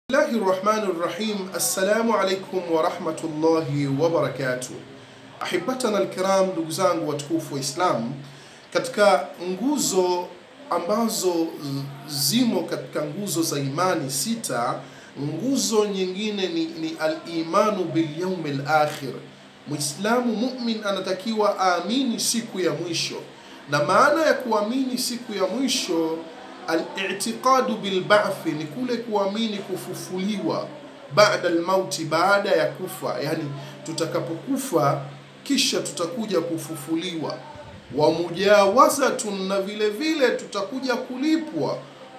Bismillahi rahmani rahim. Assalamu alaikum warahmatullahi wabarakatuh. Ahibatana alkiram, ndugu zangu watukufu wa Islam, katika nguzo ambazo zimo katika nguzo za imani sita, nguzo nyingine ni, ni al-imanu bil yawmil akhir. Muislamu mumin anatakiwa aamini siku ya mwisho, na maana ya kuamini siku ya mwisho al-i'tiqadu bil ba'thi ni kule kuamini kufufuliwa baada al-mauti, baada ya kufa, yani tutakapokufa kisha tutakuja kufufuliwa. Wa mujawazatun, na vile vile tutakuja kulipwa.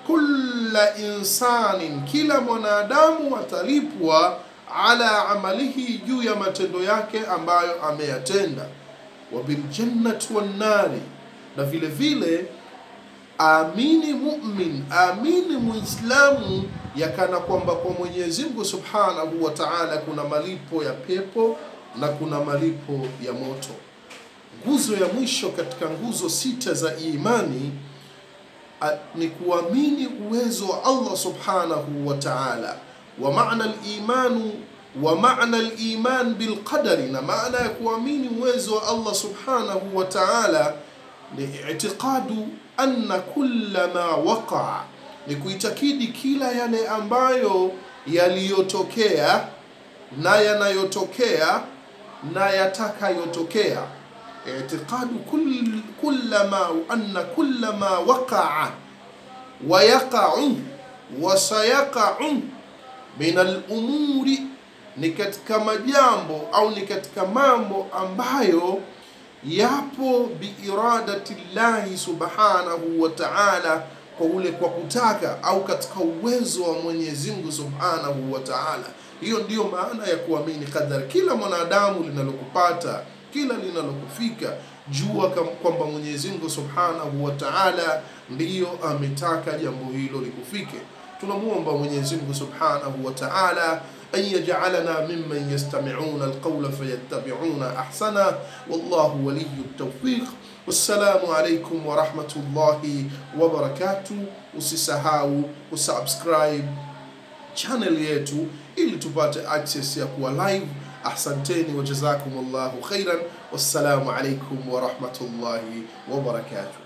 Kulla insanin, kila mwanadamu atalipwa ala amalihi, juu ya matendo yake ambayo ameyatenda. Wa biljannati wan nari, na vile vile amini mumin, amini muislamu yakana kwamba kwa Mwenyezi Mungu Subhanahu wa Ta'ala kuna malipo ya pepo na kuna malipo ya moto. Nguzo ya mwisho katika nguzo sita za imani a, ni kuamini uwezo wa Allah Subhanahu wa Ta'ala, wa maana al-imanu wa maana al-iman bil qadari, na maana ya kuamini uwezo wa Allah Subhanahu wa Ta'ala ni i'tiqadu anna kulla ma waqa'a, ni kuitakidi kila yale ambayo yaliyotokea na yanayotokea na yatakayotokea. I'tiqadu kull, kulla ma anna kulla ma waqa'a wa yaqa'u wa sayaqa'u min al-umuri, ni katika majambo au ni katika mambo ambayo yapo biiradati llahi subhanahu wa ta'ala, kwa ule kwa kutaka au katika uwezo wa Mwenyezi Mungu subhanahu wa ta'ala. Hiyo ndiyo maana ya kuamini qadar. Kila mwanadamu linalokupata, kila linalokufika, jua kwamba Mwenyezi Mungu subhanahu wa ta'ala ndiyo ametaka jambo hilo likufike. Tunamwomba Mwenyezi Mungu subhanahu wa ta'ala أن يجعلنا ممن يستمعون القول فيتبعون أحسنه والله ولي التوفيق والسلام عليكم ورحمة الله وبركاته usisahau kusubscribe channel yetu ili tupate access ya kuwa live ahsanteni wajazakum llahu khairan wassalamu alaikum warahmatullahi wabarakatuh